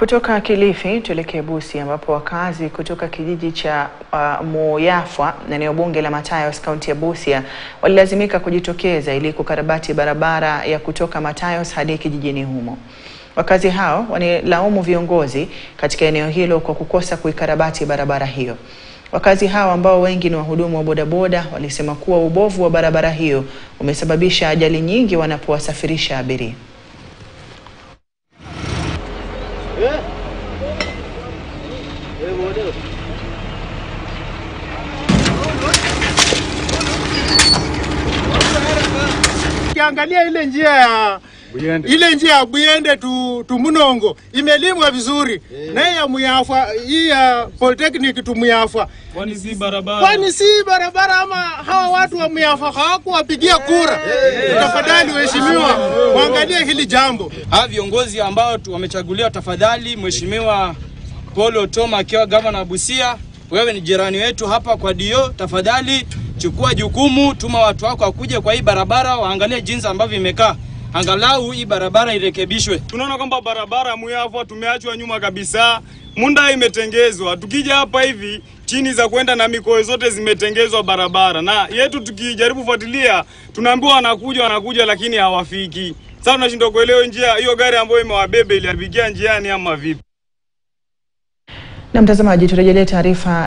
Kutoka Kilifi tuelekee Busia ambapo wakazi kutoka kijiji cha uh, Moyafwa na eneo bunge la Matayos kaunti ya Busia walilazimika kujitokeza ili kukarabati barabara ya kutoka Matayos hadi kijijini humo. Wakazi hao wanilaumu viongozi katika eneo hilo kwa kukosa kuikarabati barabara hiyo. Wakazi hao ambao wengi ni wahudumu wa bodaboda walisema kuwa ubovu wa barabara hiyo umesababisha ajali nyingi wanapowasafirisha abiria. Ukiangalia ile njia ya Buyende. ile njia ya Buyende tu, tu Munongo imelimwa vizuri na hii ya Muyafwa hii ya Polytechnic tu Muyafwa, Kwani si barabara? kwani si barabara ama hawa watu wa Muyafwa hawakuwapigia kura? Tafadhali waheshimiwa, waangalie hili jambo. hawa viongozi ambao tu- wamechaguliwa, tafadhali, Mheshimiwa Paul Otoma akiwa gavana wa Busia, wewe ni jirani wetu hapa kwa dio, tafadhali chukua jukumu, tuma watu wako wakuje kwa hii barabara, waangalie jinsi ambavyo imekaa, angalau hii barabara irekebishwe. Tunaona kwamba barabara Muyafwa tumeachwa nyuma kabisa. Munda imetengezwa, tukija hapa hivi chini za kwenda na mikoa zote zimetengezwa barabara, na yetu tukijaribu kufuatilia tunaambiwa wanakuja wanakuja, lakini hawafiki. Sasa tunashindwa kuelewa njia hiyo, gari ambayo imewabebe iliharibikia njiani ama vipi? Na mtazamaji, turejelee taarifa